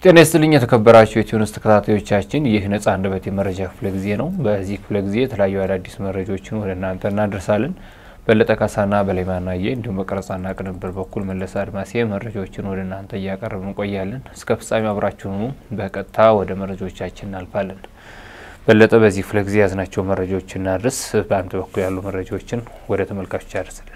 ጤና ይስጥልኝ የተከበራችሁ የቲዩንስ ተከታታዮቻችን፣ ይህ ነጻ አንደበት የመረጃ ክፍለ ጊዜ ነው። በዚህ ክፍለ ጊዜ የተለያዩ አዳዲስ መረጃዎችን ወደ እናንተ እናደርሳለን። በለጠ ካሳና በላይ ማናየ እንዲሁም በቀረጻና ቅንብር በኩል መለስ አድማሴ መረጃዎችን ወደ እናንተ እያቀረብን እንቆያለን። እስከ ፍጻሜ አብራችሁኑ በቀጥታ ወደ መረጃዎቻችን እናልፋለን። በለጠ፣ በዚህ ክፍለ ጊዜ ያዝናቸው መረጃዎች እናድርስ። በአንተ በኩል ያሉ መረጃዎችን ወደ ተመልካቾች ያደርስልን።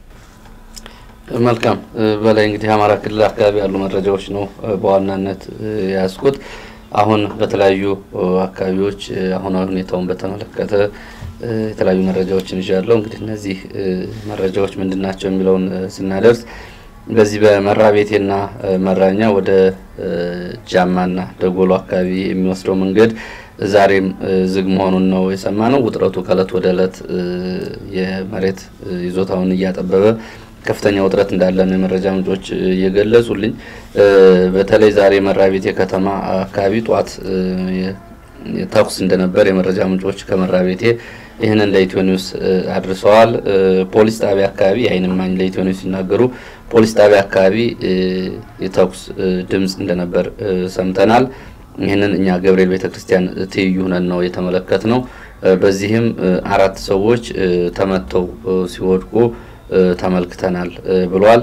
መልካም በላይ እንግዲህ አማራ ክልል አካባቢ ያሉ መረጃዎች ነው በዋናነት የያዝኩት። አሁን በተለያዩ አካባቢዎች አሁናዊ ሁኔታውን በተመለከተ የተለያዩ መረጃዎችን ይዣለሁ። እንግዲህ እነዚህ መረጃዎች ምንድን ናቸው የሚለውን ስናደርስ በዚህ በመራ ቤቴና መራኛ ወደ ጃማና ደጎሎ አካባቢ የሚወስደው መንገድ ዛሬም ዝግ መሆኑን ነው የሰማ ነው። ውጥረቱ ከእለት ወደ እለት የመሬት ይዞታውን እያጠበበ ከፍተኛ ውጥረት እንዳለ ነው የመረጃ ምንጮች እየገለጹልኝ። በተለይ ዛሬ መራቤቴ ከተማ አካባቢ ጧት ተኩስ እንደነበር የመረጃ ምንጮች ከመራቤቴ ይህንን ለኢትዮ ኒውስ አድርሰዋል። ፖሊስ ጣቢያ አካባቢ የዓይን እማኝ ለኢትዮ ኒውስ ሲናገሩ ፖሊስ ጣቢያ አካባቢ የተኩስ ድምፅ እንደነበር ሰምተናል። ይህንን እኛ ገብርኤል ቤተክርስቲያን ትይዩ ሆነን ነው የተመለከት ነው። በዚህም አራት ሰዎች ተመተው ሲወድቁ ተመልክተናል ብሏል።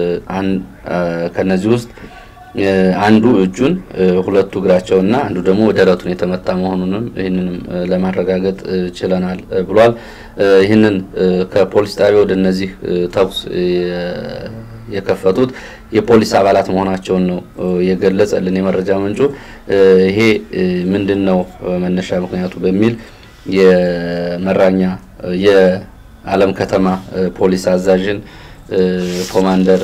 ከነዚህ ውስጥ አንዱ እጁን ሁለቱ እግራቸውና አንዱ ደግሞ ደረቱን የተመታ መሆኑንም ይህንንም ለማረጋገጥ ችለናል ብሏል። ይህንን ከፖሊስ ጣቢያ ወደ እነዚህ ተኩስ የከፈቱት የፖሊስ አባላት መሆናቸውን ነው የገለጸልን የመረጃ ምንጩ። ይሄ ምንድን ነው መነሻ ምክንያቱ በሚል የመራኛ የዓለም ከተማ ፖሊስ አዛዥን ኮማንደር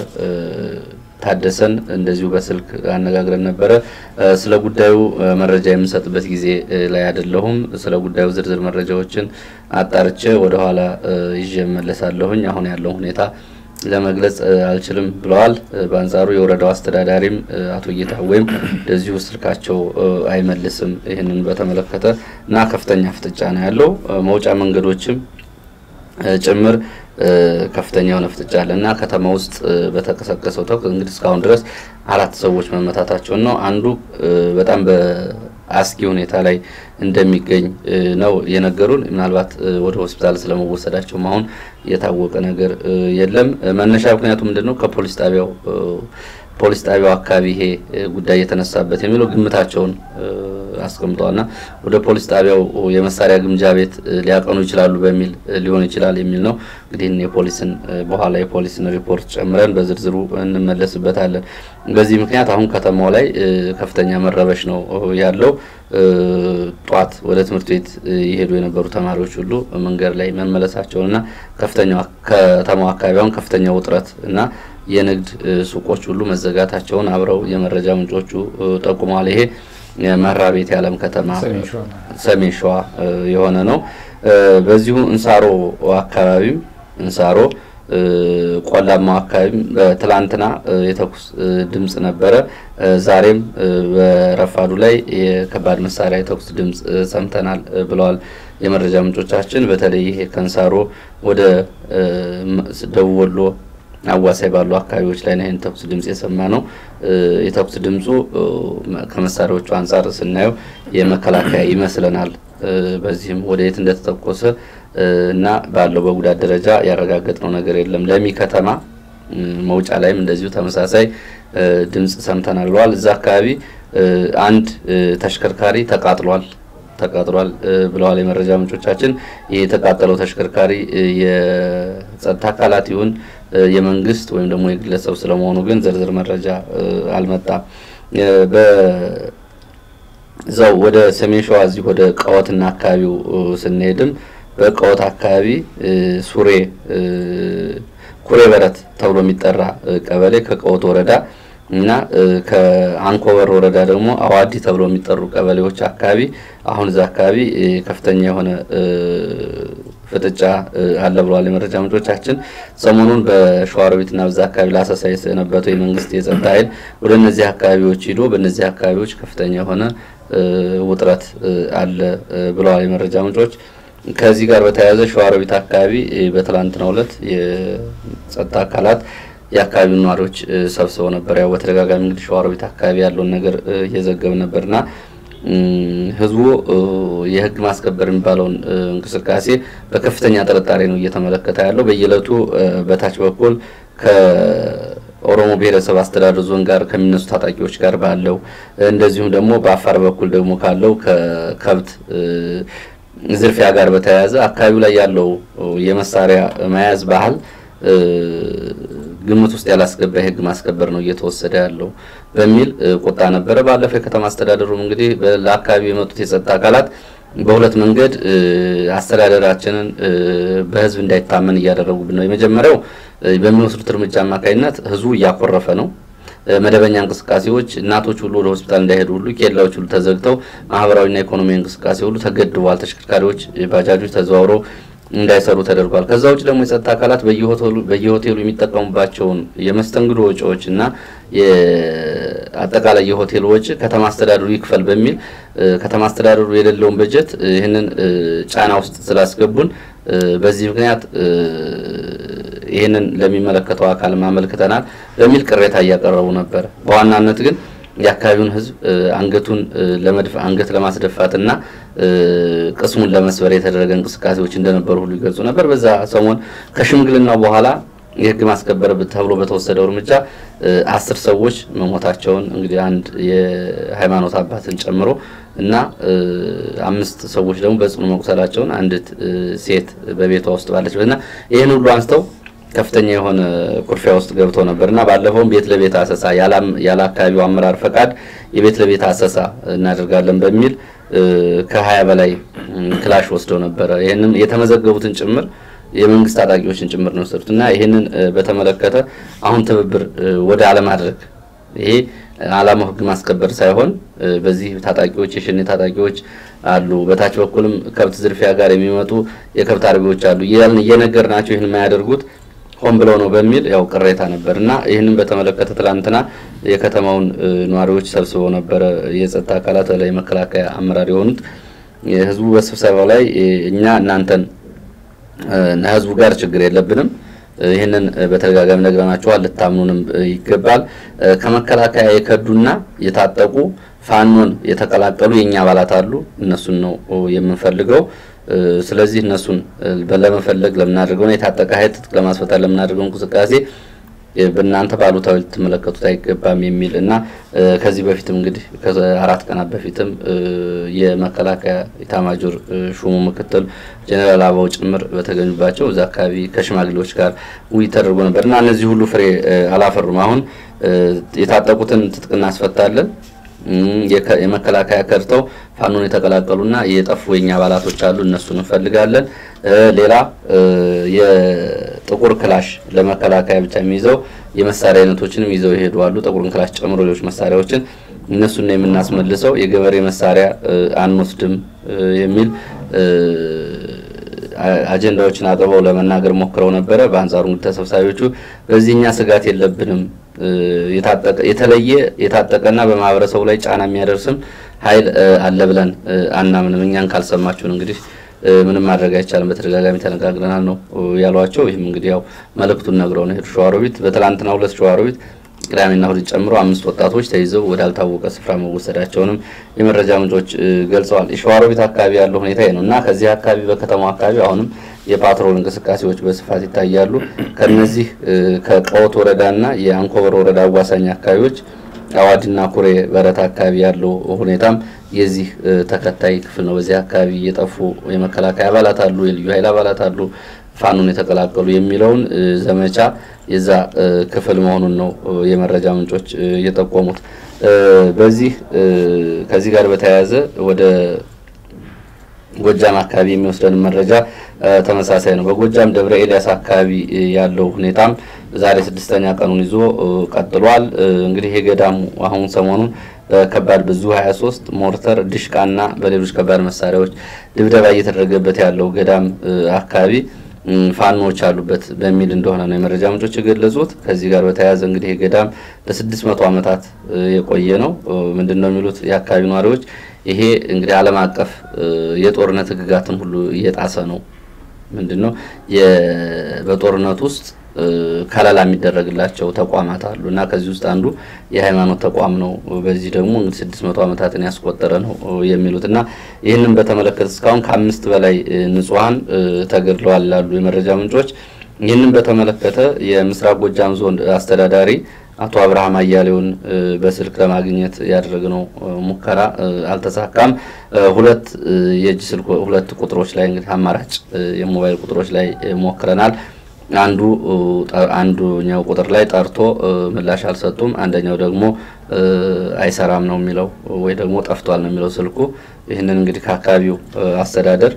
ታደሰን እንደዚሁ በስልክ አነጋግረን ነበረ። ስለ ጉዳዩ መረጃ የምንሰጥበት ጊዜ ላይ አይደለሁም። ስለ ጉዳዩ ዝርዝር መረጃዎችን አጣርቼ ወደኋላ ይዤ እመለሳለሁኝ። አሁን ያለው ሁኔታ ለመግለጽ አልችልም ብለዋል። በአንጻሩ የወረዳው አስተዳዳሪም አቶ ጌታወይም እንደዚሁ ስልካቸው አይመልስም ይህንን በተመለከተ እና ከፍተኛ ፍጥጫ ነው ያለው መውጫ መንገዶችም ጭምር ከፍተኛ የሆነ ፍጥጫ አለ እና ከተማ ውስጥ በተቀሰቀሰው ተኩስ እንግዲህ እስካሁን ድረስ አራት ሰዎች መመታታቸውን ነው። አንዱ በጣም በአስጊ ሁኔታ ላይ እንደሚገኝ ነው የነገሩን። ምናልባት ወደ ሆስፒታል ስለመወሰዳቸውም አሁን የታወቀ ነገር የለም። መነሻ ምክንያቱ ምንድን ነው? ከፖሊስ ጣቢያው ፖሊስ ጣቢያው አካባቢ ይሄ ጉዳይ የተነሳበት የሚለው ግምታቸውን አስቀምጠዋልና ወደ ፖሊስ ጣቢያው የመሳሪያ ግምጃ ቤት ሊያቀኑ ይችላሉ በሚል ሊሆን ይችላል የሚል ነው። እንግዲህ የፖሊስን በኋላ የፖሊስን ሪፖርት ጨምረን በዝርዝሩ እንመለስበታለን። በዚህ ምክንያት አሁን ከተማው ላይ ከፍተኛ መረበሽ ነው ያለው። ጧት ወደ ትምህርት ቤት የሄዱ የነበሩ ተማሪዎች ሁሉ መንገድ ላይ መመለሳቸውንና ከፍተኛ ከተማው አካባቢ አሁን ከፍተኛ ውጥረት እና የንግድ ሱቆች ሁሉ መዘጋታቸውን አብረው የመረጃ ምንጮቹ ጠቁመዋል። ይሄ መራ ቤት የዓለም ከተማ ሰሜን ሸዋ የሆነ ነው። በዚሁ እንሳሮ አካባቢም እንሳሮ ቆላማው አካባቢም በትላንትና የተኩስ ድምፅ ነበረ። ዛሬም በረፋዱ ላይ የከባድ መሳሪያ የተኩስ ድምፅ ሰምተናል ብለዋል የመረጃ ምንጮቻችን። በተለይ ይሄ ከእንሳሮ ወደ ደቡብ ወሎ አዋሳኝ ባሉ አካባቢዎች ላይ ነው ይህን ተኩስ ድምጽ የሰማ ነው። የተኩስ ድምፁ ከመሳሪያዎቹ አንጻር ስናየው የመከላከያ ይመስለናል። በዚህም ወደ የት እንደተተኮሰ እና ባለው በጉዳት ደረጃ ያረጋገጥነው ነገር የለም። ለሚ ከተማ መውጫ ላይም እንደዚሁ ተመሳሳይ ድምጽ ሰምተናል ብለዋል። እዛ አካባቢ አንድ ተሽከርካሪ ተቃጥሏል ተቃጥሏል ብለዋል የመረጃ ምንጮቻችን። ይህ የተቃጠለው ተሽከርካሪ የጸጥታ አካላት ይሁን የመንግስት ወይም ደግሞ የግለሰብ ስለመሆኑ ግን ዝርዝር መረጃ አልመጣም። በዛው ወደ ሰሜን ሸዋ እዚህ ወደ ቀወትና አካባቢው ስንሄድም በቀወት አካባቢ ሱሬ ኩሬ በረት ተብሎ የሚጠራ ቀበሌ ከቀወት ወረዳ እና ከአንኮበር ወረዳ ደግሞ አዋዲ ተብሎ የሚጠሩ ቀበሌዎች አካባቢ አሁን እዛ አካባቢ ከፍተኛ የሆነ ፍጥጫ አለ ብለዋል የመረጃ ምንጮቻችን። ሰሞኑን በሸዋሮቢትና በዛ አካባቢ ለአሰሳ የሰነበተው የመንግስት የጸጥታ ኃይል ወደ እነዚህ አካባቢዎች ሂዶ በእነዚህ አካባቢዎች ከፍተኛ የሆነ ውጥረት አለ ብለዋል የመረጃ ምንጮች። ከዚህ ጋር በተያያዘ ሸዋሮቢት አካባቢ በትላንትናው ዕለት የጸጥታ አካላት የአካባቢው ነዋሪዎች ሰብስበው ነበር። ያው በተደጋጋሚ እንግዲህ ሸዋሮቢት አካባቢ ያለውን ነገር እየዘገብ ነበርና ህዝቡ የህግ ማስከበር የሚባለውን እንቅስቃሴ በከፍተኛ ጥርጣሬ ነው እየተመለከተ ያለው። በየዕለቱ በታች በኩል ከኦሮሞ ብሔረሰብ አስተዳደር ዞን ጋር ከሚነሱ ታጣቂዎች ጋር ባለው እንደዚሁም ደግሞ በአፋር በኩል ደግሞ ካለው ከከብት ዝርፊያ ጋር በተያያዘ አካባቢው ላይ ያለው የመሳሪያ መያዝ ባህል ግምት ውስጥ ያላስገባ የህግ ማስከበር ነው እየተወሰደ ያለው በሚል ቁጣ ነበረ። ባለፈው የከተማ አስተዳደሩም እንግዲህ ለአካባቢው የመጡት የጸጥታ አካላት በሁለት መንገድ አስተዳደራችንን በህዝብ እንዳይታመን እያደረጉብን ነው። የመጀመሪያው በሚወስዱት እርምጃ አማካኝነት ህዝቡ እያኮረፈ ነው። መደበኛ እንቅስቃሴዎች እናቶች ሁሉ ወደ ሆስፒታል እንዳይሄዱ ሁሉ ኬላዎች ሁሉ ተዘግተው ማህበራዊና ኢኮኖሚያዊ እንቅስቃሴ ሁሉ ተገድቧል። ተሽከርካሪዎች፣ ባጃጆች ተዘዋውረው እንዳይሰሩ ተደርጓል። ከዛ ውጭ ደግሞ የጸጥታ አካላት በየሆቴሉ የሚጠቀሙባቸውን የመስተንግዶ ወጪዎች እና አጠቃላይ የሆቴል ወጪ ከተማ አስተዳደሩ ይክፈል በሚል ከተማ አስተዳደሩ የሌለውን በጀት ይህንን ጫና ውስጥ ስላስገቡን በዚህ ምክንያት ይህንን ለሚመለከተው አካል ማመልክተናል በሚል ቅሬታ እያቀረቡ ነበር። በዋናነት ግን የአካባቢውን ህዝብ አንገቱን ለመድፋ አንገት ለማስደፋትና ቅስሙን ለመስበር የተደረገ እንቅስቃሴዎች እንደነበሩ ሁሉ ይገልጹ ነበር። በዛ ሰሞን ከሽምግልናው በኋላ የህግ ማስከበር ተብሎ በተወሰደው እርምጃ አስር ሰዎች መሞታቸውን እንግዲህ አንድ የሃይማኖት አባትን ጨምሮ እና አምስት ሰዎች ደግሞ በጽኑ መቁሰላቸውን አንዲት ሴት በቤቷ ውስጥ ባለችበት እና ይህን ሁሉ አንስተው ከፍተኛ የሆነ ኩርፊያ ውስጥ ገብተው ነበር እና ባለፈውም ቤት ለቤት አሰሳ ያለ አካባቢው አመራር ፈቃድ የቤት ለቤት አሰሳ እናደርጋለን በሚል ከሀያ በላይ ክላሽ ወስደው ነበረ። ይህንም የተመዘገቡትን ጭምር የመንግስት ታጣቂዎችን ጭምር ነው የወሰዱት እና ይህንን በተመለከተ አሁን ትብብር ወደ አለማድረግ ይሄ አላማው ህግ ማስከበር ሳይሆን በዚህ ታጣቂዎች የሸኔ ታጣቂዎች አሉ፣ በታች በኩልም ከብት ዝርፊያ ጋር የሚመጡ የከብት አርቢዎች አሉ እያልን እየነገር ናቸው ይህን የማያደርጉት ሆን ብለው ነው በሚል ያው ቅሬታ ነበር እና ይህንን በተመለከተ ትላንትና የከተማውን ነዋሪዎች ሰብስበው ነበረ የጸጥታ አካላት ላይ መከላከያ አመራር የሆኑት ህዝቡ በስብሰባው ላይ እኛ እናንተን ህዝቡ ጋር ችግር የለብንም ይህንን በተደጋጋሚ ነግረናቸዋል፣ ልታምኑንም ይገባል። ከመከላከያ የከዱና የታጠቁ ፋኖን የተቀላቀሉ የእኛ አባላት አሉ። እነሱን ነው የምንፈልገው። ስለዚህ እነሱን ለመፈለግ ለምናደርገው የታጠቀ ኃይል ትጥቅ ለማስፈታት ለምናደርገው እንቅስቃሴ በእናንተ ባሉታዊ ልትመለከቱት አይገባም የሚል እና ከዚህ በፊትም እንግዲህ ከአራት ቀናት በፊትም የመከላከያ ኢታማጆር ሹሙ ምክትል ጀኔራል አበባው ጭምር በተገኙባቸው እዛ አካባቢ ከሽማግሌዎች ጋር ውይይት ተደርጎ ነበር እና እነዚህ ሁሉ ፍሬ አላፈሩም። አሁን የታጠቁትን ትጥቅ እናስፈታለን የመከላከያ ከድተው ፋኖን የተቀላቀሉና የጠፉ የኛ አባላቶች አሉ። እነሱን እንፈልጋለን። ሌላ የጥቁር ክላሽ ለመከላከያ ብቻ የሚይዘው የመሳሪያ አይነቶችንም ይዘው ይሄዱ አሉ። ጥቁርን ክላሽ ጨምሮ ሌሎች መሳሪያዎችን እነሱን ነው የምናስመልሰው። የገበሬ መሳሪያ አንወስድም የሚል አጀንዳዎችን አቅርበው ለመናገር ሞክረው ነበረ። በአንጻሩ እንግዲህ ተሰብሳቢዎቹ በዚህኛ ስጋት የለብንም የተለየ የታጠቀና በማህበረሰቡ ላይ ጫና የሚያደርስም ኃይል አለ ብለን አናምንም። እኛን ካልሰማችሁን እንግዲህ ምንም ማድረግ አይቻልም፣ በተደጋጋሚ ተነጋግረናል ነው ያሏቸው። ይህም እንግዲህ ያው መልእክቱን ነግረው ነው ሄዱ። ሸዋሮቢት በትላንትና ሁለት ሸዋሮቢት ቅዳሜና እሁድ ጨምሮ አምስት ወጣቶች ተይዘው ወዳልታወቀ ስፍራ መወሰዳቸውንም የመረጃ ምንጮች ገልጸዋል። የሸዋሮቢት አካባቢ ያለው ሁኔታ ነው እና ከዚህ አካባቢ በከተማው አካባቢ አሁንም የፓትሮል እንቅስቃሴዎች በስፋት ይታያሉ። ከነዚህ ከቀወት ወረዳና የአንኮበር ወረዳ አዋሳኝ አካባቢዎች አዋዲና ኩሬ በረት አካባቢ ያለው ሁኔታም የዚህ ተከታይ ክፍል ነው። በዚህ አካባቢ የጠፉ የመከላከያ አባላት አሉ፣ የልዩ ኃይል አባላት አሉ፣ ፋኖን የተቀላቀሉ የሚለውን ዘመቻ የዛ ክፍል መሆኑን ነው የመረጃ ምንጮች የጠቆሙት። በዚህ ከዚህ ጋር በተያያዘ ወደ ጎጃም አካባቢ የሚወስደን መረጃ ተመሳሳይ ነው። በጎጃም ደብረ ኤልያስ አካባቢ ያለው ሁኔታም ዛሬ ስድስተኛ ቀኑን ይዞ ቀጥሏል። እንግዲህ የገዳሙ አሁን ሰሞኑን በከባድ ብዙ 23 ሞርተር፣ ድሽቃና በሌሎች ከባድ መሳሪያዎች ድብደባ እየተደረገበት ያለው ገዳም አካባቢ ፋኖዎች አሉበት በሚል እንደሆነ ነው የመረጃ ምንጮች የገለጹት። ከዚህ ጋር በተያያዘ እንግዲህ ገዳም ለስድስት መቶ ዓመታት የቆየ ነው። ምንድን ነው የሚሉት የአካባቢ ነዋሪዎች ይሄ እንግዲህ ዓለም አቀፍ የጦርነት ሕግጋትን ሁሉ እየጣሰ ነው። ምንድን ነው በጦርነት ውስጥ ከለላ የሚደረግላቸው ተቋማት አሉ እና ከዚህ ውስጥ አንዱ የሃይማኖት ተቋም ነው። በዚህ ደግሞ እንግዲህ ስድስት መቶ ዓመታትን ያስቆጠረ ነው የሚሉት እና ይህንን በተመለከተ እስካሁን ከአምስት በላይ ንጹሐን ተገድለዋል ላሉ የመረጃ ምንጮች ይህንን በተመለከተ የምስራቅ ጎጃም ዞን አስተዳዳሪ አቶ አብርሃም አያሌውን በስልክ ለማግኘት ያደረግነው ሙከራ አልተሳካም። ሁለት የእጅ ስልክ ሁለት ቁጥሮች ላይ እንግዲህ አማራጭ የሞባይል ቁጥሮች ላይ ሞክረናል። አንዱ አንዱኛው ቁጥር ላይ ጠርቶ ምላሽ አልሰጡም። አንደኛው ደግሞ አይሰራም ነው የሚለው ወይ ደግሞ ጠፍቷል ነው የሚለው ስልኩ። ይህንን እንግዲህ ከአካባቢው አስተዳደር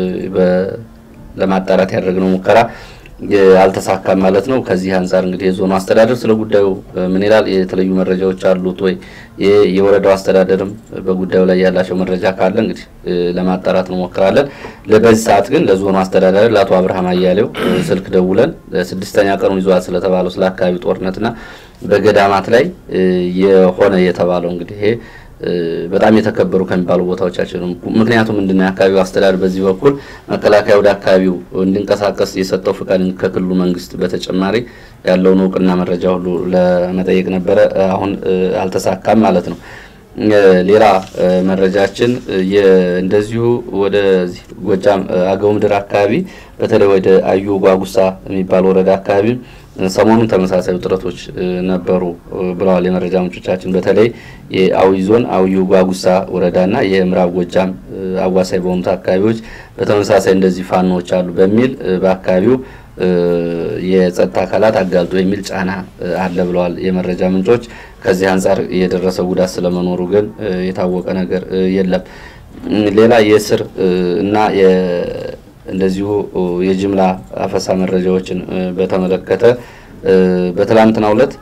ለማጣራት ያደረግነው ሙከራ አልተሳካም ማለት ነው። ከዚህ አንጻር እንግዲህ የዞኑ አስተዳደር ስለ ጉዳዩ ምን ይላል? የተለዩ መረጃዎች አሉት ወይ? የወረዳው አስተዳደርም በጉዳዩ ላይ ያላቸው መረጃ ካለ እንግዲህ ለማጣራት እንሞክራለን። በዚህ ሰዓት ግን ለዞኑ አስተዳዳሪ ለአቶ አብርሃም አያሌው ስልክ ደውለን ስድስተኛ ቀኑን ይዟል ስለተባለው ስለ አካባቢ ጦርነትና በገዳማት ላይ የሆነ የተባለው እንግዲህ ይሄ በጣም የተከበሩ ከሚባሉ ቦታዎቻችን ነው። ምክንያቱም ምንድነው የአካባቢው አስተዳደር በዚህ በኩል መከላከያ ወደ አካባቢው እንዲንቀሳቀስ የሰጠው ፍቃድ ከክልሉ መንግስት በተጨማሪ ያለውን እውቅና መረጃ ሁሉ ለመጠየቅ ነበረ። አሁን አልተሳካም ማለት ነው። ሌላ መረጃችን እንደዚሁ ወደዚህ ጎጃም አገው ምድር አካባቢ በተለይ ወደ አዩ ጓጉሳ የሚባል ወረዳ አካባቢ ሰሞኑን ተመሳሳይ ውጥረቶች ነበሩ ብለዋል የመረጃ ምንጮቻችን። በተለይ የአዊ ዞን አዊ ጓጉሳ ወረዳና የምዕራብ ጎጃም አዋሳኝ በሆኑት አካባቢዎች በተመሳሳይ እንደዚህ ፋኖዎች አሉ በሚል በአካባቢው የጸጥታ አካላት አጋልጦ የሚል ጫና አለ ብለዋል የመረጃ ምንጮች። ከዚህ አንጻር የደረሰ ጉዳት ስለመኖሩ ግን የታወቀ ነገር የለም። ሌላ የእስር እና እንደዚሁ የጅምላ አፈሳ መረጃዎችን በተመለከተ በትላንትናው ዕለት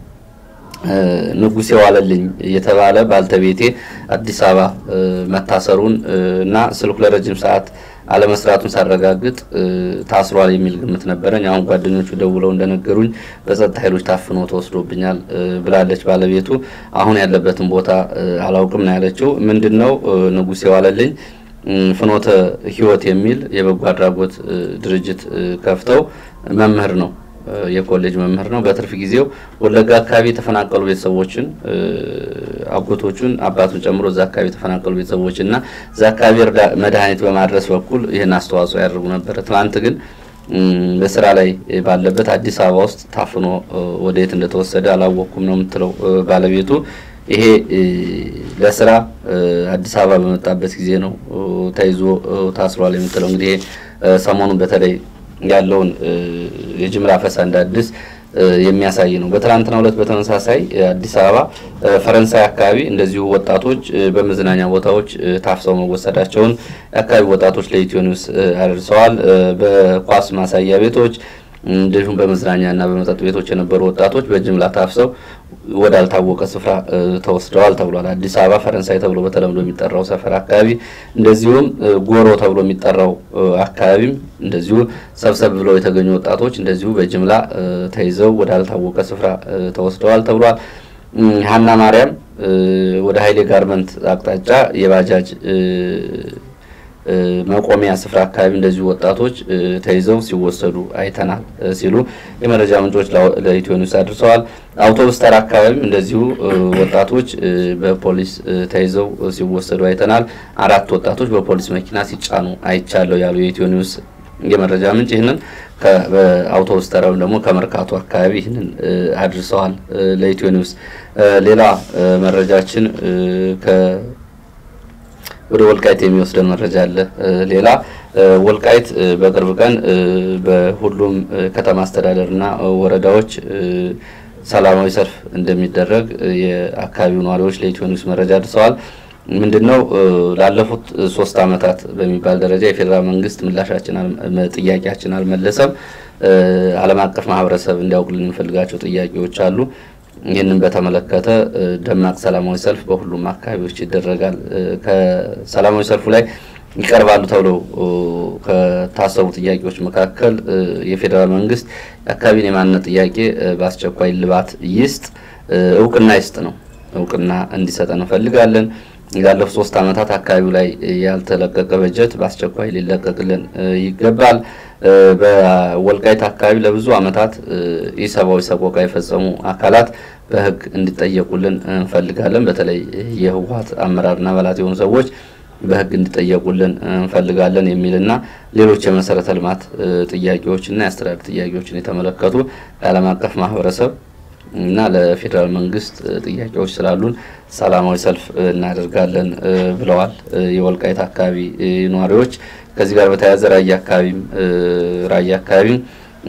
ንጉሴ ዋለልኝ የተባለ ባልተቤቴ አዲስ አበባ መታሰሩን እና ስልኩ ለረጅም ሰዓት አለመስራቱን ሳረጋግጥ ታስሯል የሚል ግምት ነበረኝ። አሁን ጓደኞቹ ደውለው እንደነገሩኝ በጸጥታ ኃይሎች ታፍኖ ተወስዶብኛል ብላለች ባለቤቱ። አሁን ያለበትን ቦታ አላውቅም ነው ያለችው። ምንድን ነው ንጉሴ ዋለልኝ ፍኖተ ሕይወት የሚል የበጎ አድራጎት ድርጅት ከፍተው መምህር ነው የኮሌጅ መምህር ነው። በትርፍ ጊዜው ወለጋ አካባቢ የተፈናቀሉ ቤተሰቦችን አጎቶቹን አባቱን ጨምሮ እዛ አካባቢ የተፈናቀሉ ቤተሰቦችን እና እዛ አካባቢ መድኃኒት በማድረስ በኩል ይህን አስተዋጽኦ ያደርጉ ነበረ። ትናንት ግን በስራ ላይ ባለበት አዲስ አበባ ውስጥ ታፍኖ ወደ የት እንደተወሰደ አላወቅኩም ነው የምትለው ባለቤቱ። ይሄ ለስራ አዲስ አበባ በመጣበት ጊዜ ነው ተይዞ ታስሯል የምትለው እንግዲህ ሰሞኑን በተለይ ያለውን የጅምላ አፈሳ እንደ አዲስ የሚያሳይ ነው። በትናንትናው ዕለት በተመሳሳይ አዲስ አበባ ፈረንሳይ አካባቢ እንደዚሁ ወጣቶች በመዝናኛ ቦታዎች ታፍሰው መወሰዳቸውን የአካባቢ ወጣቶች ለኢትዮ ኒውስ አድርሰዋል። በኳስ ማሳያ ቤቶች እንደዚሁም በመዝናኛ እና በመጠጥ ቤቶች የነበሩ ወጣቶች በጅምላ ታፍሰው ወዳልታወቀ ስፍራ ተወስደዋል ተብሏል። አዲስ አበባ ፈረንሳይ ተብሎ በተለምዶ የሚጠራው ሰፈር አካባቢ እንደዚሁም ጎሮ ተብሎ የሚጠራው አካባቢም እንደዚሁ ሰብሰብ ብለው የተገኙ ወጣቶች እንደዚሁ በጅምላ ተይዘው ወዳልታወቀ ስፍራ ተወስደዋል ተብሏል። ሀና ማርያም ወደ ሀይሌ ጋርመንት አቅጣጫ የባጃጅ መቆሚያ ስፍራ አካባቢ እንደዚሁ ወጣቶች ተይዘው ሲወሰዱ አይተናል ሲሉ የመረጃ ምንጮች ለኢትዮ ኒውስ አድርሰዋል። አውቶቡስ ተራ አካባቢም እንደዚሁ ወጣቶች በፖሊስ ተይዘው ሲወሰዱ አይተናል። አራት ወጣቶች በፖሊስ መኪና ሲጫኑ አይቻለሁ ያሉ የኢትዮ ኒውስ የመረጃ ምንጭ ይህንን በአውቶቡስ ተራ ወይም ደግሞ ከመርካቶ አካባቢ ይህንን አድርሰዋል ለኢትዮ ኒውስ። ሌላ መረጃችን ወደ ወልቃይት የሚወስደን መረጃ አለ። ሌላ ወልቃይት በቅርብ ቀን በሁሉም ከተማ አስተዳደርና ወረዳዎች ሰላማዊ ሰልፍ እንደሚደረግ የአካባቢው ነዋሪዎች ለኢትዮ ኒውስ መረጃ አድርሰዋል። ምንድነው ላለፉት ሶስት ዓመታት በሚባል ደረጃ የፌዴራል መንግስት ምላሻችን ጥያቄያችን አልመለሰም። ዓለም አቀፍ ማህበረሰብ እንዲያውቅልን የሚፈልጋቸው ጥያቄዎች አሉ። ይህንን በተመለከተ ደማቅ ሰላማዊ ሰልፍ በሁሉም አካባቢዎች ይደረጋል። ከሰላማዊ ሰልፉ ላይ ይቀርባሉ ተብለው ከታሰቡ ጥያቄዎች መካከል የፌዴራል መንግስት የአካባቢን የማንነት ጥያቄ በአስቸኳይ ልባት ይስጥ፣ እውቅና ይስጥ ነው። እውቅና እንዲሰጠን እንፈልጋለን። ያለፉት ሶስት ዓመታት አካባቢው ላይ ያልተለቀቀ በጀት በአስቸኳይ ሊለቀቅልን ይገባል። በወልቃይት አካባቢ ለብዙ ዓመታት ኢሰብአዊ ሰቆቃ የፈጸሙ አካላት በሕግ እንዲጠየቁልን እንፈልጋለን። በተለይ የህወሓት አመራርና አባላት የሆኑ ሰዎች በሕግ እንዲጠየቁልን እንፈልጋለን የሚልና ሌሎች የመሰረተ ልማት ጥያቄዎችና የአስተዳደር ጥያቄዎችን የተመለከቱ ለዓለም አቀፍ ማህበረሰብ እና ለፌዴራል መንግስት ጥያቄዎች ስላሉን ሰላማዊ ሰልፍ እናደርጋለን ብለዋል የወልቃይት አካባቢ ነዋሪዎች። ከዚህ ጋር በተያያዘ ራያ አካባቢም ራያ አካባቢም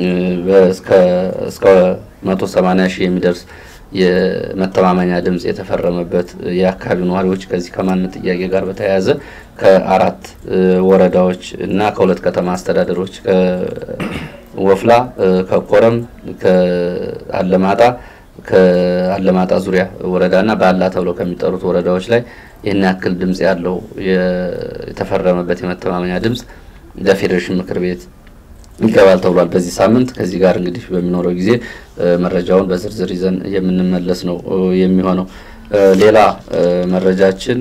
እስከ መቶ ሰማኒያ ሺህ የሚደርስ የመተማመኛ ድምጽ የተፈረመበት የአካባቢው ነዋሪዎች ከዚህ ከማንነት ጥያቄ ጋር በተያያዘ ከአራት ወረዳዎች እና ከሁለት ከተማ አስተዳደሮች ከወፍላ፣ ከኮረም፣ ከአለማጣ ከአለማጣ ዙሪያ ወረዳና ባላ ተብለው ከሚጠሩት ወረዳዎች ላይ ይህን ያክል ድምጽ ያለው የተፈረመበት የመተማመኛ ድምጽ ለፌዴሬሽን ምክር ቤት ይገባል ተብሏል በዚህ ሳምንት። ከዚህ ጋር እንግዲህ በሚኖረው ጊዜ መረጃውን በዝርዝር ይዘን የምንመለስ ነው የሚሆነው። ሌላ መረጃችን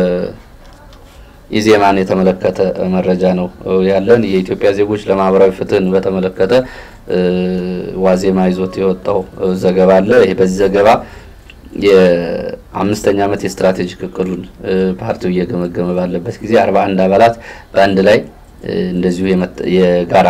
የኢዜማን የተመለከተ መረጃ ነው ያለን። የኢትዮጵያ ዜጎች ለማህበራዊ ፍትህን በተመለከተ ዋዜማ ይዞት የወጣው ዘገባ አለ። ይሄ በዚህ ዘገባ የአምስተኛ ዓመት የስትራቴጂክ እቅዱን ፓርቲው እየገመገመ ባለበት ጊዜ አርባ አንድ አባላት በአንድ ላይ እንደዚሁ የጋራ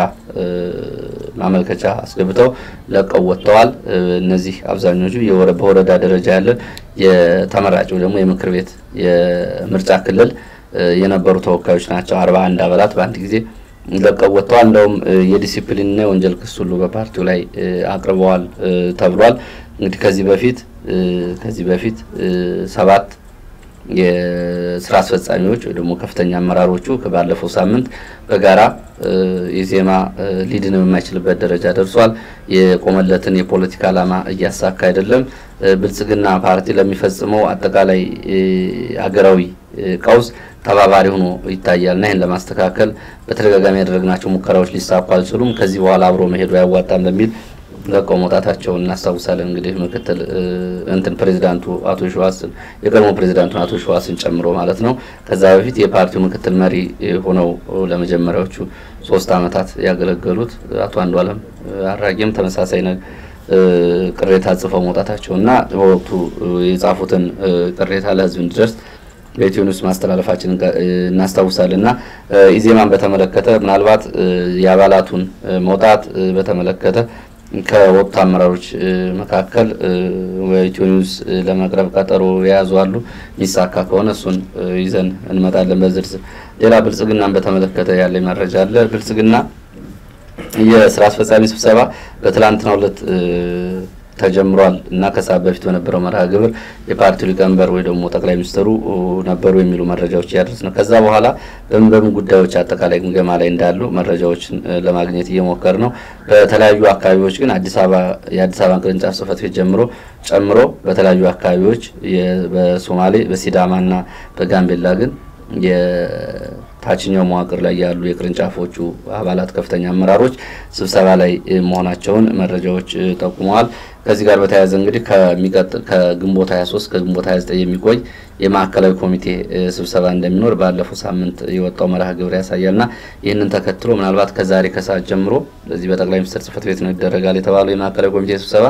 ማመልከቻ አስገብተው ለቀው ወጥተዋል። እነዚህ አብዛኞቹ በወረዳ ደረጃ ያለ የተመራጭው ደግሞ የምክር ቤት የምርጫ ክልል የነበሩ ተወካዮች ናቸው። አርባ አንድ አባላት በአንድ ጊዜ ለቀው ወጥተዋል። እንደውም የዲሲፕሊንና የወንጀል ክስ ሁሉ በፓርቲው ላይ አቅርበዋል ተብሏል። እንግዲህ ከዚህ በፊት ከዚህ በፊት ሰባት የስራ አስፈጻሚዎች ወይ ደግሞ ከፍተኛ አመራሮቹ ባለፈው ሳምንት በጋራ ኢዜማ ሊድን የማይችልበት ደረጃ ደርሷል። የቆመለትን የፖለቲካ ዓላማ እያሳካ አይደለም። ብልጽግና ፓርቲ ለሚፈጽመው አጠቃላይ ሀገራዊ ቀውስ ተባባሪ ሆኖ ይታያል እና ይህን ለማስተካከል በተደጋጋሚ ያደረግናቸው ሙከራዎች ሊሳኩ አልችሉም። ከዚህ በኋላ አብሮ መሄዱ አያዋጣም በሚል ለቀው መውጣታቸውን እናስታውሳለን። እንግዲህ ምክትል እንትን ፕሬዚዳንቱ አቶ ሸዋስን የቀድሞ ፕሬዚዳንቱን አቶ ሸዋስን ጨምሮ ማለት ነው። ከዛ በፊት የፓርቲው ምክትል መሪ ሆነው ለመጀመሪያዎቹ ሶስት ዓመታት ያገለገሉት አቶ አንዱዓለም አራጌም ተመሳሳይ ነ ቅሬታ ጽፈው መውጣታቸው እና በወቅቱ የጻፉትን ቅሬታ ለሕዝብ እንዲደርስ በኢትዮ ኒውስ ማስተላለፋችን እናስታውሳለን እና ኢዜማን በተመለከተ ምናልባት የአባላቱን መውጣት በተመለከተ ከወቅቱ አመራሮች መካከል በኢትዮ ኒውስ ለመቅረብ ቀጠሮ የያዙ አሉ። የሚሳካ ከሆነ እሱን ይዘን እንመጣለን በዝርዝር። ሌላ ብልጽግናን በተመለከተ ያለ መረጃ አለ። ብልጽግና የስራ አስፈጻሚ ስብሰባ በትላንትናው ዕለት ተጀምሯል እና ከሰዓት በፊት በነበረው መርሃ ግብር የፓርቲው ሊቀመንበር ወይ ደግሞ ጠቅላይ ሚኒስትሩ ነበሩ የሚሉ መረጃዎች እያደረስ ነው። ከዛ በኋላ በምን በምን ጉዳዮች አጠቃላይ ግምገማ ላይ እንዳሉ መረጃዎችን ለማግኘት እየሞከር ነው። በተለያዩ አካባቢዎች ግን አዲስ አበባ የአዲስ አበባን ቅርንጫፍ ጽሕፈት ቤት ጀምሮ ጨምሮ በተለያዩ አካባቢዎች በሶማሌ በሲዳማና በጋምቤላ ግን የታችኛው መዋቅር ላይ ያሉ የቅርንጫፎቹ አባላት ከፍተኛ አመራሮች ስብሰባ ላይ መሆናቸውን መረጃዎች ጠቁመዋል። ከዚህ ጋር በተያያዘ እንግዲህ ከሚቀጥል ከግንቦት 23 ከግንቦት 29 የሚቆይ የማዕከላዊ ኮሚቴ ስብሰባ እንደሚኖር ባለፈው ሳምንት የወጣው መርሃ ግብር ያሳያልና ይህንን ተከትሎ ምናልባት ከዛሬ ከሰዓት ጀምሮ በዚህ በጠቅላይ ሚኒስትር ጽሕፈት ቤት ነው ይደረጋል የተባለው የማዕከላዊ ኮሚቴ ስብሰባ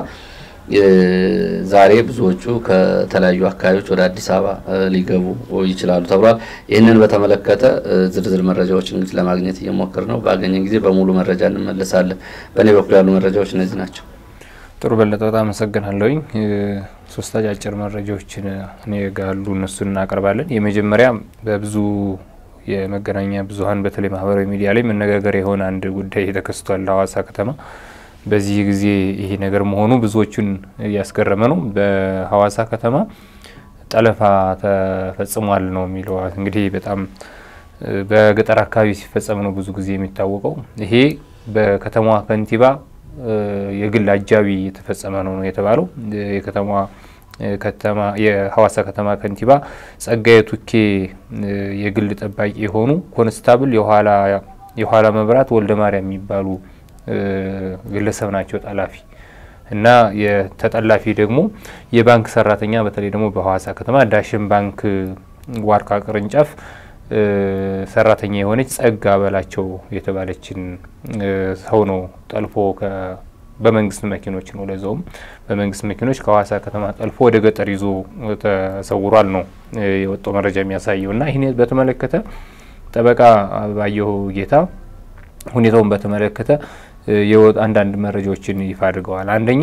ዛሬ ብዙዎቹ ከተለያዩ አካባቢዎች ወደ አዲስ አበባ ሊገቡ ይችላሉ ተብሏል። ይህንን በተመለከተ ዝርዝር መረጃዎች እንግዲህ ለማግኘት እየሞከር ነው። ባገኘን ጊዜ በሙሉ መረጃ እንመለሳለን። በእኔ በኩል ያሉ መረጃዎች እነዚህ ናቸው። ጥሩ በለጠ፣ በጣም አመሰግናለሁኝ። ሶስት አጫጭር መረጃዎችን እኔ ጋር ያሉ እነሱን እናቀርባለን። የመጀመሪያ በብዙ የመገናኛ ብዙኃን በተለይ ማህበራዊ ሚዲያ ላይ መነጋገሪያ የሆነ አንድ ጉዳይ ተከስቷል ሀዋሳ ከተማ በዚህ ጊዜ ይሄ ነገር መሆኑ ብዙዎቹን እያስገረመ ነው። በሀዋሳ ከተማ ጠለፋ ተፈጽሟል ነው የሚለው። እንግዲህ በጣም በገጠር አካባቢ ሲፈጸም ነው ብዙ ጊዜ የሚታወቀው። ይሄ በከተማዋ ከንቲባ የግል አጃቢ የተፈጸመ ነው ነው የተባለው። የከተማዋ ከተማ የሀዋሳ ከተማ ከንቲባ ጸጋዬ ቱኬ የግል ጠባቂ የሆኑ ኮንስታብል የኋላ መብራት ወልደ ማርያም የሚባሉ ግለሰብ ናቸው ጠላፊ እና የተጠላፊ ደግሞ የባንክ ሰራተኛ በተለይ ደግሞ በሀዋሳ ከተማ ዳሽን ባንክ ዋርካ ቅርንጫፍ ሰራተኛ የሆነች ጸጋ በላቸው የተባለችን ሰው ነው ጠልፎ በመንግስት መኪኖች ነው ለዛውም በመንግስት መኪኖች ከሀዋሳ ከተማ ጠልፎ ወደ ገጠር ይዞ ተሰውሯል ነው የወጣው መረጃ የሚያሳየው። እና ይህን በተመለከተ ጠበቃ ባየሁ ጌታ ሁኔታውን በተመለከተ አንዳንድ መረጃዎችን ይፋ አድርገዋል። አንደኛ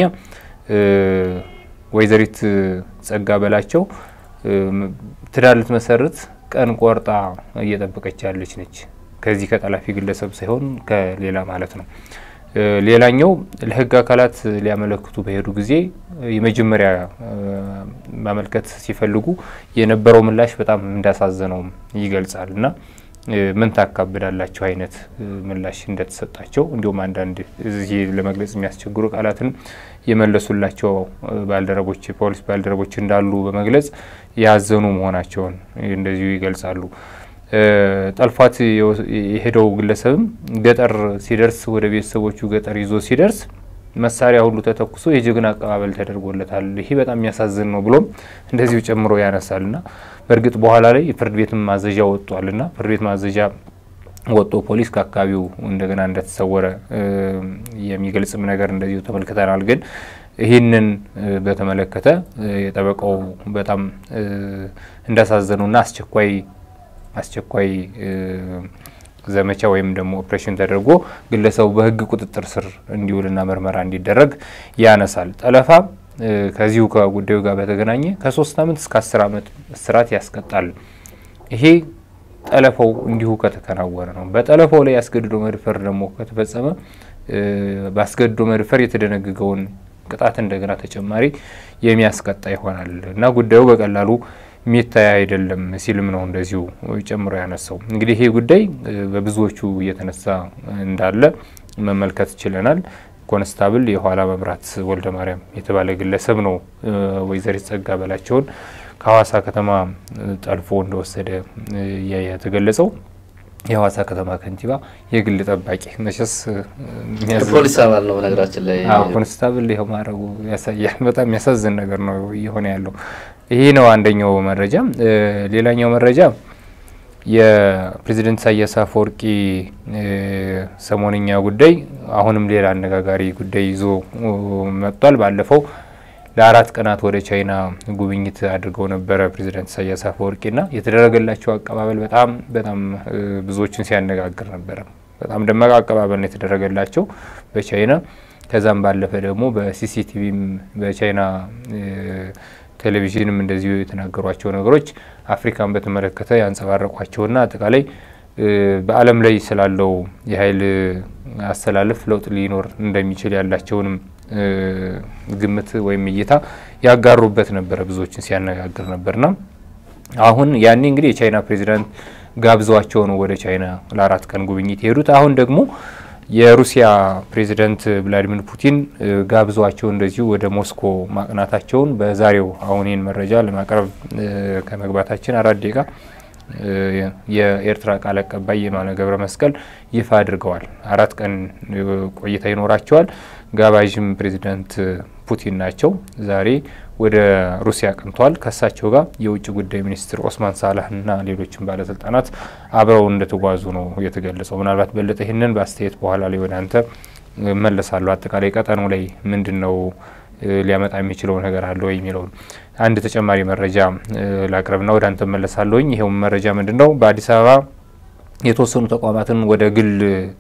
ወይዘሪት ጸጋ በላቸው ትዳር ልትመሰርት ቀን ቆርጣ እየጠበቀች ያለች ነች። ከዚህ ከጠላፊ ግለሰብ ሳይሆን ከሌላ ማለት ነው። ሌላኛው ለህግ አካላት ሊያመለክቱ በሄዱ ጊዜ የመጀመሪያ ማመልከት ሲፈልጉ የነበረው ምላሽ በጣም እንዳሳዘነውም ይገልጻል እና ምን ታካብዳላቸው አይነት ምላሽ እንደተሰጣቸው እንዲሁም አንዳንድ እዚህ ለመግለጽ የሚያስቸግሩ ቃላትን የመለሱላቸው ባልደረቦች ፖሊስ ባልደረቦች እንዳሉ በመግለጽ ያዘኑ መሆናቸውን እንደዚሁ ይገልጻሉ። ጠልፏት የሄደው ግለሰብም ገጠር ሲደርስ ወደ ቤተሰቦቹ ገጠር ይዞ ሲደርስ መሳሪያ ሁሉ ተተኩሶ የጀግና አቀባበል ተደርጎለታል። ይሄ በጣም የሚያሳዝን ነው ብሎም እንደዚሁ ጨምሮ ያነሳል ና በእርግጥ በኋላ ላይ ፍርድ ቤትም ማዘዣ ወጥቷል ና ፍርድ ቤት ማዘዣ ወጦ ፖሊስ ከአካባቢው እንደገና እንደተሰወረ የሚገልጽም ነገር እንደዚሁ ተመልክተናል። ግን ይህንን በተመለከተ የጠበቃው በጣም እንዳሳዘኑና አስቸኳይ አስቸኳይ ዘመቻ ወይም ደግሞ ኦፕሬሽን ተደርጎ ግለሰቡ በሕግ ቁጥጥር ስር እንዲውልና ምርመራ እንዲደረግ ያነሳል። ጠለፋ ከዚሁ ከጉዳዩ ጋር በተገናኘ ከሶስት ዓመት እስከ አስር ዓመት እስራት ያስቀጣል። ይሄ ጠለፋው እንዲሁ ከተከናወነ ነው። በጠለፋው ላይ ያስገድዶ መድፈር ደግሞ ከተፈጸመ በአስገድዶ መድፈር የተደነገገውን ቅጣት እንደገና ተጨማሪ የሚያስቀጣ ይሆናል እና ጉዳዩ በቀላሉ የሚታይ አይደለም ሲልም ነው እንደዚሁ ጨምሮ ያነሳው። እንግዲህ ይሄ ጉዳይ በብዙዎቹ እየተነሳ እንዳለ መመልከት ችለናል። ኮንስታብል የኋላ መብራት ወልደ ማርያም የተባለ ግለሰብ ነው ወይዘሪት ጸጋ በላቸውን ከሀዋሳ ከተማ ጠልፎ እንደወሰደ የተገለጸው። የሀዋሳ ከተማ ከንቲባ የግል ጠባቂ መቼስ ፖሊስ አባል ነው። በነገራችን ላይ ኮንስታብል ይኸው ማድረጉ ያሳያል። በጣም የሚያሳዝን ነገር ነው እየሆነ ያለው። ይሄ ነው አንደኛው መረጃ። ሌላኛው መረጃ የፕሬዚደንት ኢሳያስ አፈወርቂ ሰሞንኛ ጉዳይ አሁንም ሌላ አነጋጋሪ ጉዳይ ይዞ መጥቷል። ባለፈው ለአራት ቀናት ወደ ቻይና ጉብኝት አድርገው ነበረ ፕሬዚደንት ኢሳያስ አፈወርቂና የተደረገላቸው አቀባበል በጣም በጣም ብዙዎችን ሲያነጋግር ነበረ። በጣም ደማቅ አቀባበል ነው የተደረገላቸው በቻይና ከዛም ባለፈ ደግሞ በሲሲቲቪም በቻይና ቴሌቪዥንም እንደዚሁ የተናገሯቸው ነገሮች አፍሪካን በተመለከተ ያንጸባረቋቸውና አጠቃላይ በዓለም ላይ ስላለው የኃይል አስተላለፍ ለውጥ ሊኖር እንደሚችል ያላቸውንም ግምት ወይም እይታ ያጋሩበት ነበረ። ብዙዎችን ሲያነጋግር ነበርና አሁን ያኔ እንግዲህ የቻይና ፕሬዚዳንት ጋብዘዋቸው ነው ወደ ቻይና ለአራት ቀን ጉብኝት የሄዱት። አሁን ደግሞ የሩሲያ ፕሬዚደንት ቭላዲሚር ፑቲን ጋብዘዋቸው እንደዚሁ ወደ ሞስኮ ማቅናታቸውን በዛሬው አሁን ይህን መረጃ ለማቅረብ ከመግባታችን አራት ደቂቃ የኤርትራ ቃል አቀባይ የማነ ገብረ መስቀል ይፋ አድርገዋል። አራት ቀን ቆይታ ይኖራቸዋል። ጋባዥም ፕሬዚዳንት ፑቲን ናቸው። ዛሬ ወደ ሩሲያ አቅንተዋል። ከእሳቸው ጋር የውጭ ጉዳይ ሚኒስትር ኦስማን ሳላህና ሌሎችም ባለስልጣናት አብረው እንደተጓዙ ነው የተገለጸው። ምናልባት በለጠ ይህንን በአስተያየት በኋላ ላይ ወደ አንተ መለሳለሁ። አጠቃላይ ቀጠናው ላይ ምንድን ነው ሊያመጣ የሚችለው ነገር አለ ወይ የሚለውን አንድ ተጨማሪ መረጃ ላቅርብና ወደ አንተ መለሳለሁኝ። ይኸው መረጃ ምንድን ነው? በአዲስ አበባ የተወሰኑ ተቋማትን ወደ ግል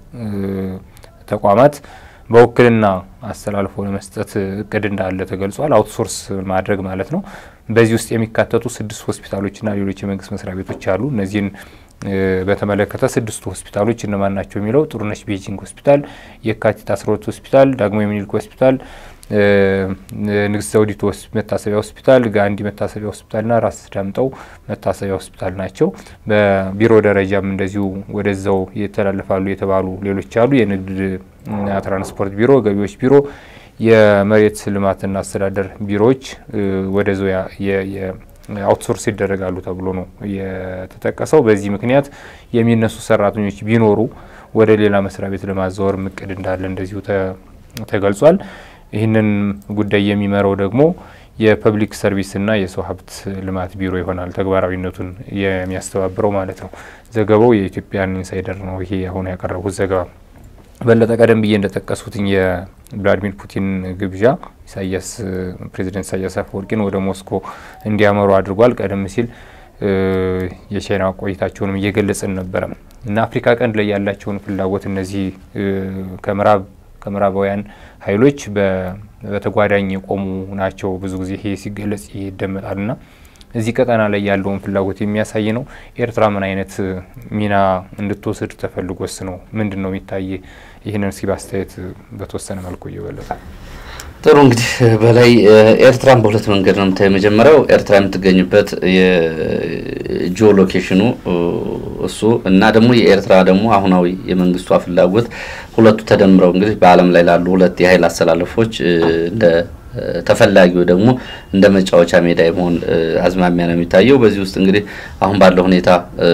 ተቋማት በውክልና አስተላልፎ ለመስጠት እቅድ እንዳለ ተገልጿል። አውትሶርስ ማድረግ ማለት ነው። በዚህ ውስጥ የሚካተቱ ስድስት ሆስፒታሎችና ሌሎች የመንግስት መስሪያ ቤቶች አሉ። እነዚህን በተመለከተ ስድስቱ ሆስፒታሎች እነማን ናቸው የሚለው ጥሩነሽ ቤጂንግ ሆስፒታል፣ የካቲት አስራ ሁለት ሆስፒታል፣ ዳግማዊ ምኒልክ ሆስፒታል፣ ንግስት ዘውዲቱ መታሰቢያ ሆስፒታል፣ ጋንዲ መታሰቢያ ሆስፒታልና ራስ ዳምጠው መታሰቢያ ሆስፒታል ናቸው። በቢሮ ደረጃም እንደዚሁ ወደዛው ይተላለፋሉ የተባሉ ሌሎች አሉ። የንግድ ትራንስፖርት ቢሮ፣ ገቢዎች ቢሮ፣ የመሬት ልማትና አስተዳደር ቢሮዎች ወደዛው አውትሶርስ ይደረጋሉ ተብሎ ነው የተጠቀሰው። በዚህ ምክንያት የሚነሱ ሰራተኞች ቢኖሩ ወደ ሌላ መስሪያ ቤት ለማዛወር እቅድ እንዳለ እንደዚሁ ተገልጿል። ይህንን ጉዳይ የሚመራው ደግሞ የፐብሊክ ሰርቪስና የሰው ሀብት ልማት ቢሮ ይሆናል ተግባራዊነቱን የሚያስተባብረው ማለት ነው። ዘገባው የኢትዮጵያን ኢንሳይደር ነው። ይሄ አሁን ያቀረቡት ዘገባ በለጠ ቀደም ብዬ እንደጠቀሱትኝ የቭላዲሚር ፑቲን ግብዣ ኢሳያስ ፕሬዚደንት ኢሳያስ አፈወርቂን ወደ ሞስኮ እንዲያመሩ አድርጓል። ቀደም ሲል የቻይና ቆይታቸውንም እየገለጽን ነበረ እና አፍሪካ ቀንድ ላይ ያላቸውን ፍላጎት እነዚህ ከምዕራብ ከምዕራባውያን ኃይሎች በተጓዳኝ የቆሙ ናቸው። ብዙ ጊዜ ይሄ ሲገለጽ ይደመጣል ና እዚህ ቀጠና ላይ ያለውን ፍላጎት የሚያሳይ ነው። ኤርትራ ምን አይነት ሚና እንድትወስድ ተፈልጎስ ነው? ምንድን ነው የሚታይ? ይህንን እስኪ በአስተያየት በተወሰነ መልኩ እየበለጠ ጥሩ እንግዲህ በላይ ኤርትራን በሁለት መንገድ ነው የምታየው። የመጀመሪያው ኤርትራ የምትገኝበት የጂኦ ሎኬሽኑ እሱ እና ደግሞ የኤርትራ ደግሞ አሁናዊ የመንግስቷ ፍላጎት ሁለቱ ተደምረው እንግዲህ በዓለም ላይ ላሉ ሁለት የኃይል አሰላለፎች እንደ ተፈላጊው ደግሞ እንደ መጫወቻ ሜዳ የመሆን አዝማሚያ ነው የሚታየው። በዚህ ውስጥ እንግዲህ አሁን ባለው ሁኔታ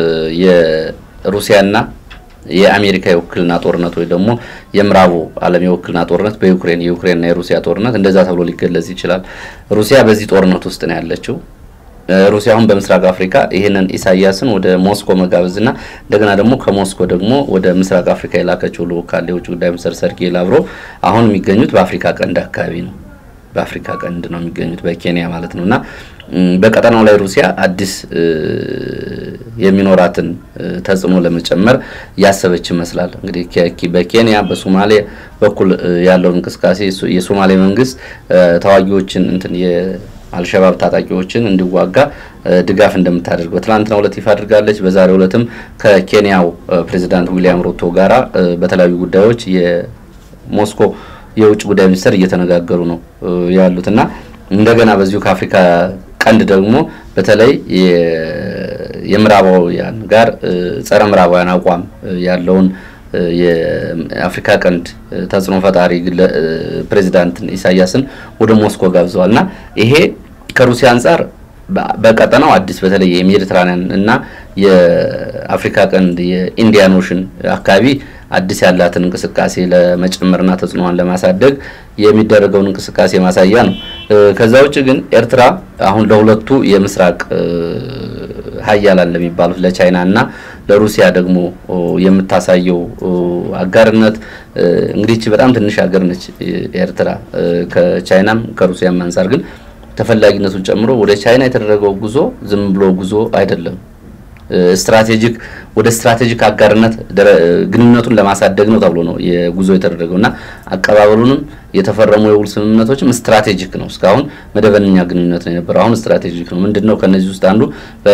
የሩሲያና የአሜሪካ የውክልና ጦርነት ወይ ደግሞ የምዕራቡ ዓለም የውክልና ጦርነት በዩክሬን የዩክሬንና የሩሲያ ጦርነት እንደዛ ተብሎ ሊገለጽ ይችላል። ሩሲያ በዚህ ጦርነት ውስጥ ነው ያለችው። ሩሲያ አሁን በምስራቅ አፍሪካ ይህንን ኢሳያስን ወደ ሞስኮ መጋበዝና እንደገና ደግሞ ከሞስኮ ደግሞ ወደ ምስራቅ አፍሪካ የላከችው ልዑክ ካለ የውጭ ጉዳይ ሚኒስትር ሰርጌይ ላቭሮቭ አሁን የሚገኙት በአፍሪካ ቀንድ አካባቢ ነው። በአፍሪካ ቀንድ ነው የሚገኙት በኬንያ ማለት ነው እና በቀጠናው ላይ ሩሲያ አዲስ የሚኖራትን ተጽዕኖ ለመጨመር ያሰበች ይመስላል። እንግዲህ በኬንያ በሶማሌ በኩል ያለውን እንቅስቃሴ የሶማሌ መንግስት ተዋጊዎችን እንትን የአልሸባብ ታጣቂዎችን እንዲዋጋ ድጋፍ እንደምታደርግ በትናንትናው ዕለት ይፋ አድርጋለች። በዛሬው ዕለትም ከኬንያው ፕሬዚዳንት ዊሊያም ሩቶ ጋራ በተለያዩ ጉዳዮች የሞስኮ የውጭ ጉዳይ ሚኒስትር እየተነጋገሩ ነው ያሉት እና እንደገና በዚሁ ከአፍሪካ ቀንድ ደግሞ በተለይ የምዕራባውያን ጋር ጸረ ምዕራባውያን አቋም ያለውን የአፍሪካ ቀንድ ተጽዕኖ ፈጣሪ ፕሬዚዳንትን ኢሳያስን ወደ ሞስኮ ጋብዘዋል እና ይሄ ከሩሲያ አንጻር በቀጠናው አዲስ በተለይ የሜዲትራኒያን እና የአፍሪካ ቀንድ የኢንዲያን ኦሽን አካባቢ አዲስ ያላትን እንቅስቃሴ ለመጨመርና ተጽዕኖዋን ለማሳደግ የሚደረገውን እንቅስቃሴ ማሳያ ነው። ከዛ ውጭ ግን ኤርትራ አሁን ለሁለቱ የምስራቅ ሀያላን ለሚባሉት ለቻይና እና ለሩሲያ ደግሞ የምታሳየው አጋርነት እንግዲህ ይህች በጣም ትንሽ ሀገር ነች ኤርትራ ከቻይናም ከሩሲያም አንጻር ግን ተፈላጊነቱን ጨምሮ ወደ ቻይና የተደረገው ጉዞ ዝም ብሎ ጉዞ አይደለም። ስትራቴጂክ ወደ ስትራቴጂክ አጋርነት ግንኙነቱን ለማሳደግ ነው ተብሎ ነው የጉዞ የተደረገው እና አቀባበሉንም የተፈረሙ የውል ስምምነቶችም ስትራቴጂክ ነው። እስካሁን መደበኛ ግንኙነት ነው የነበረው፣ አሁን ስትራቴጂክ ነው። ምንድን ነው ከነዚህ ውስጥ አንዱ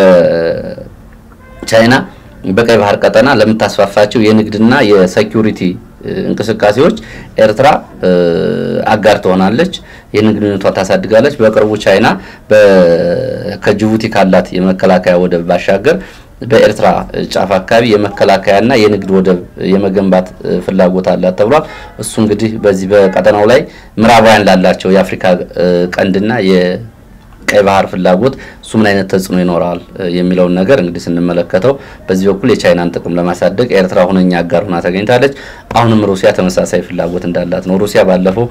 በቻይና በቀይ ባህር ቀጠና ለምታስፋፋቸው የንግድና የሴኪሪቲ እንቅስቃሴዎች ኤርትራ አጋር ትሆናለች። ይህንን ግንኙነቷ ታሳድጋለች። በቅርቡ ቻይና ከጅቡቲ ካላት የመከላከያ ወደብ ባሻገር በኤርትራ ጫፍ አካባቢ የመከላከያና የንግድ ወደብ የመገንባት ፍላጎት አላት ተብሏል። እሱ እንግዲህ በዚህ በቀጠናው ላይ ምዕራባውያን ላላቸው የአፍሪካ ቀንድና የቀይ ባህር ፍላጎት እሱ ምን አይነት ተጽዕኖ ይኖረዋል የሚለውን ነገር እንግዲህ ስንመለከተው በዚህ በኩል የቻይናን ጥቅም ለማሳደግ ኤርትራ ሁነኛ አጋር ሆና ተገኝታለች። አሁንም ሩሲያ ተመሳሳይ ፍላጎት እንዳላት ነው። ሩሲያ ባለፈው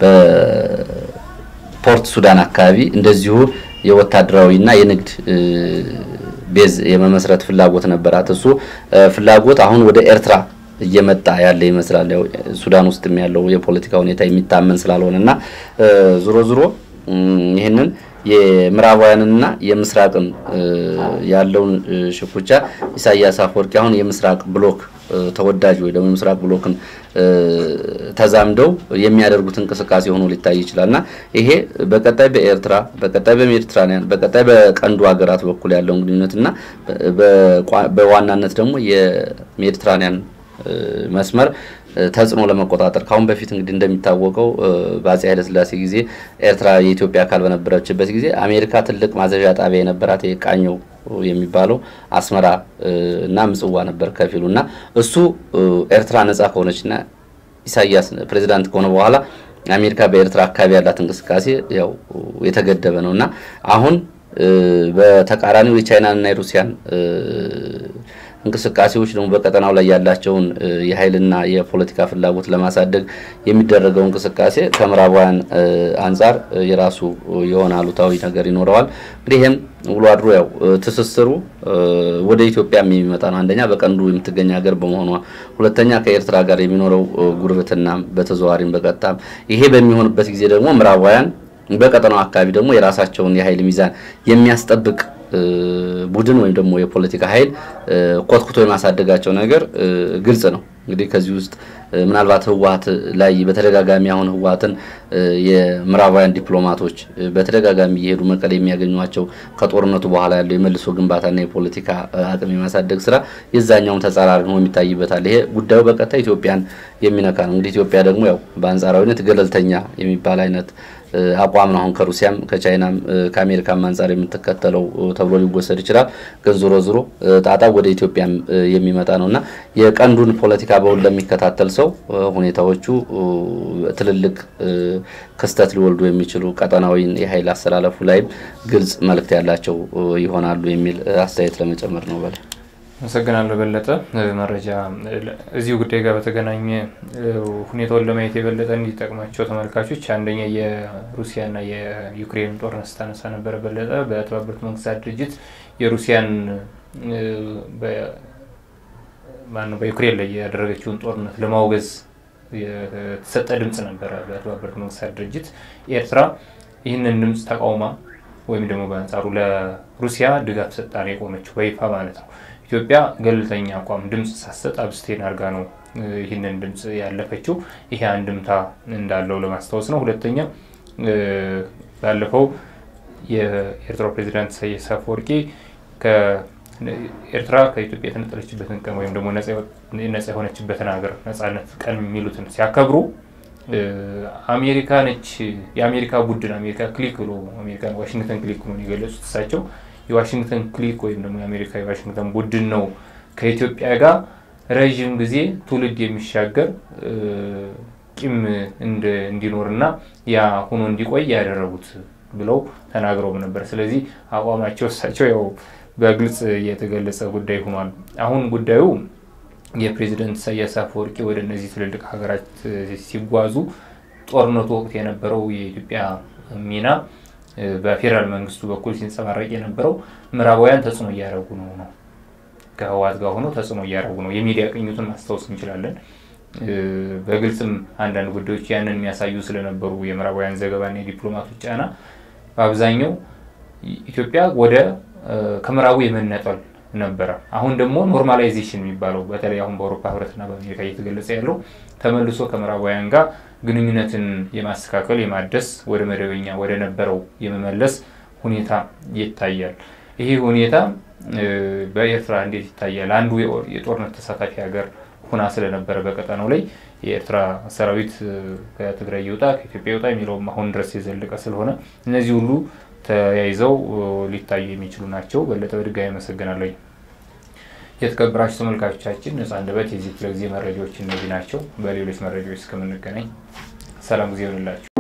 በፖርት ሱዳን አካባቢ እንደዚሁ የወታደራዊና የንግድ ቤዝ የመመስረት ፍላጎት ነበራት። እሱ ፍላጎት አሁን ወደ ኤርትራ እየመጣ ያለ ይመስላል። ያው ሱዳን ውስጥም ያለው የፖለቲካ ሁኔታ የሚታመን ስላልሆነ እና ዞሮ ዞሮ ይህንን የምዕራባውያንና የምስራቅን ያለውን ሽኩቻ ኢሳያስ አፈወርቂ አሁን የምስራቅ ብሎክ ተወዳጅ ወይ ደግሞ የምስራቅ ብሎክን ተዛምደው የሚያደርጉት እንቅስቃሴ ሆኖ ሊታይ ይችላል እና ይሄ በቀጣይ በኤርትራ በቀጣይ በሜዲትራኒያን በቀጣይ በቀንዱ ሀገራት በኩል ያለውን ግንኙነት እና በዋናነት ደግሞ የሜዲትራኒያን መስመር ተጽዕኖ ለመቆጣጠር ካሁን በፊት እንግዲህ እንደሚታወቀው በአጼ ኃይለስላሴ ጊዜ ኤርትራ የኢትዮጵያ አካል በነበረችበት ጊዜ አሜሪካ ትልቅ ማዘዣ ጣቢያ የነበራት የቃኘው የሚባለው አስመራ እና ምጽዋ ነበር ከፊሉ እና እሱ ኤርትራ ነጻ ከሆነችና ኢሳያስ ፕሬዚዳንት ከሆነ በኋላ አሜሪካ በኤርትራ አካባቢ ያላት እንቅስቃሴ ያው የተገደበ ነው እና አሁን በተቃራኒው የቻይናንና የሩሲያን እንቅስቃሴዎች ደግሞ በቀጠናው ላይ ያላቸውን የኃይልና የፖለቲካ ፍላጎት ለማሳደግ የሚደረገው እንቅስቃሴ ከምዕራባውያን አንጻር የራሱ የሆነ አሉታዊ ነገር ይኖረዋል። እንግዲህ ይህም ውሎ አድሮ ያው ትስስሩ ወደ ኢትዮጵያ የሚመጣ ነው። አንደኛ በቀንዱ የምትገኝ ሀገር በመሆኗ፣ ሁለተኛ ከኤርትራ ጋር የሚኖረው ጉርብትና በተዘዋዋሪም በቀጥታም ይሄ በሚሆንበት ጊዜ ደግሞ ምዕራባውያን በቀጠናው አካባቢ ደግሞ የራሳቸውን የኃይል ሚዛን የሚያስጠብቅ ቡድን ወይም ደግሞ የፖለቲካ ኃይል ኮትኩቶ የማሳደጋቸው ነገር ግልጽ ነው። እንግዲህ ከዚህ ውስጥ ምናልባት ህወሀት ላይ በተደጋጋሚ አሁን ህወሀትን የምዕራባውያን ዲፕሎማቶች በተደጋጋሚ እየሄዱ መቀሌ የሚያገኟቸው ከጦርነቱ በኋላ ያለው የመልሶ ግንባታና የፖለቲካ አቅም የማሳደግ ስራ የዛኛውን ተጻራሪ ሆኖ የሚታይበታል። ይሄ ጉዳዩ በቀጥታ ኢትዮጵያን የሚነካ ነው። እንግዲህ ኢትዮጵያ ደግሞ ያው በአንጻራዊነት ገለልተኛ የሚባል አይነት አቋም ነው። አሁን ከሩሲያም ከቻይናም ከአሜሪካም አንጻር የምትከተለው ተብሎ ሊወሰድ ይችላል። ግን ዞሮ ዞሮ ጣጣ ወደ ኢትዮጵያም የሚመጣ ነው እና የቀንዱን ፖለቲካ በውል ለሚከታተል ሰው ሁኔታዎቹ ትልልቅ ክስተት ሊወልዱ የሚችሉ ቀጠናዊን የኃይል አስተላለፉ ላይም ግልጽ መልእክት ያላቸው ይሆናሉ የሚል አስተያየት ለመጨመር ነው። በላይ አመሰግናለሁ በለጠ። መረጃ እዚሁ ጉዳይ ጋር በተገናኘ ሁኔታውን ለማየት የበለጠ እንዲጠቅማቸው ተመልካቾች አንደኛ የሩሲያና የዩክሬን ጦርነት ስታነሳ ነበረ በለጠ። በተባበሩት መንግስታት ድርጅት የሩሲያን ማነው በዩክሬን ላይ ያደረገችውን ጦርነት ለማውገዝ የተሰጠ ድምፅ ነበረ በተባበሩት መንግስታት ድርጅት። ኤርትራ ይህንን ድምፅ ተቃውማ ወይም ደግሞ በአንጻሩ ለሩሲያ ድጋፍ ሰጣ ነው የቆመችው በይፋ ማለት ነው። ኢትዮጵያ ገለልተኛ አቋም ድምፅ ሳሰጥ አብስቴን አድርጋ ነው ይህንን ድምፅ ያለፈችው። ይሄ አንድምታ እንዳለው ለማስታወስ ነው። ሁለተኛ ባለፈው የኤርትራው ፕሬዚዳንት ኢሳያስ አፈወርቂ ኤርትራ ከኢትዮጵያ የተነጠለችበትን ቀን ወይም ደግሞ ነጻ የሆነችበትን ሀገር ነጻነት ቀን የሚሉትን ሲያከብሩ አሜሪካ ነች የአሜሪካ ቡድን አሜሪካ ክሊክ ብሎ አሜሪካ ዋሽንግተን ክሊክ ብሎ የገለጹት እሳቸው የዋሽንግተን ክሊክ ወይም ደግሞ የአሜሪካ የዋሽንግተን ቡድን ነው ከኢትዮጵያ ጋር ረዥም ጊዜ ትውልድ የሚሻገር ቂም እንዲኖርና ያ ሆኖ እንዲቆይ ያደረጉት ብለው ተናግረውም ነበር። ስለዚህ አቋማቸው እሳቸው ያው በግልጽ የተገለጸ ጉዳይ ሆኗል። አሁን ጉዳዩ የፕሬዚደንት ኢሳያስ አፈወርቂ ወደ እነዚህ ትልልቅ ሀገራት ሲጓዙ ጦርነቱ ወቅት የነበረው የኢትዮጵያ ሚና በፌዴራል መንግስቱ በኩል ሲንጸባረቅ የነበረው ምዕራባውያን ተጽዕኖ እያደረጉ ነው ነው ከህወሓት ጋር ሆኖ ተጽዕኖ እያደረጉ ነው። የሚዲያ ቅኝቱን ማስታወስ እንችላለን። በግልጽም አንዳንድ ጉዳዮች ያንን የሚያሳዩ ስለነበሩ የምዕራባውያን ዘገባና የዲፕሎማቶች ጫና በአብዛኛው ኢትዮጵያ ወደ ከምዕራቡ የመነጠል ነበረ። አሁን ደግሞ ኖርማላይዜሽን የሚባለው በተለይ አሁን በአውሮፓ ህብረትና በአሜሪካ እየተገለጸ ያለው ተመልሶ ከምዕራባውያን ጋር ግንኙነትን የማስተካከል የማደስ ወደ መደበኛ ወደ ነበረው የመመለስ ሁኔታ ይታያል። ይሄ ሁኔታ በኤርትራ እንዴት ይታያል? አንዱ የጦርነት ተሳታፊ ሀገር ሁና ስለነበረ በቀጠናው ላይ የኤርትራ ሰራዊት ከትግራይ ይውጣ ከኢትዮጵያ ይውጣ የሚለውም አሁን ድረስ የዘለቀ ስለሆነ እነዚህ ሁሉ ተያይዘው ሊታዩ የሚችሉ ናቸው። በለጠ በድጋሚ አመሰግናለሁ። የተከበራችሁ ተመልካቾቻችን ነጻ አንደበት የዚህ ክፍለ ጊዜ መረጃዎች እነዚህ ናቸው። በሌሎች መረጃዎች እስከምንገናኝ ሰላም ጊዜ ይሆንላችሁ።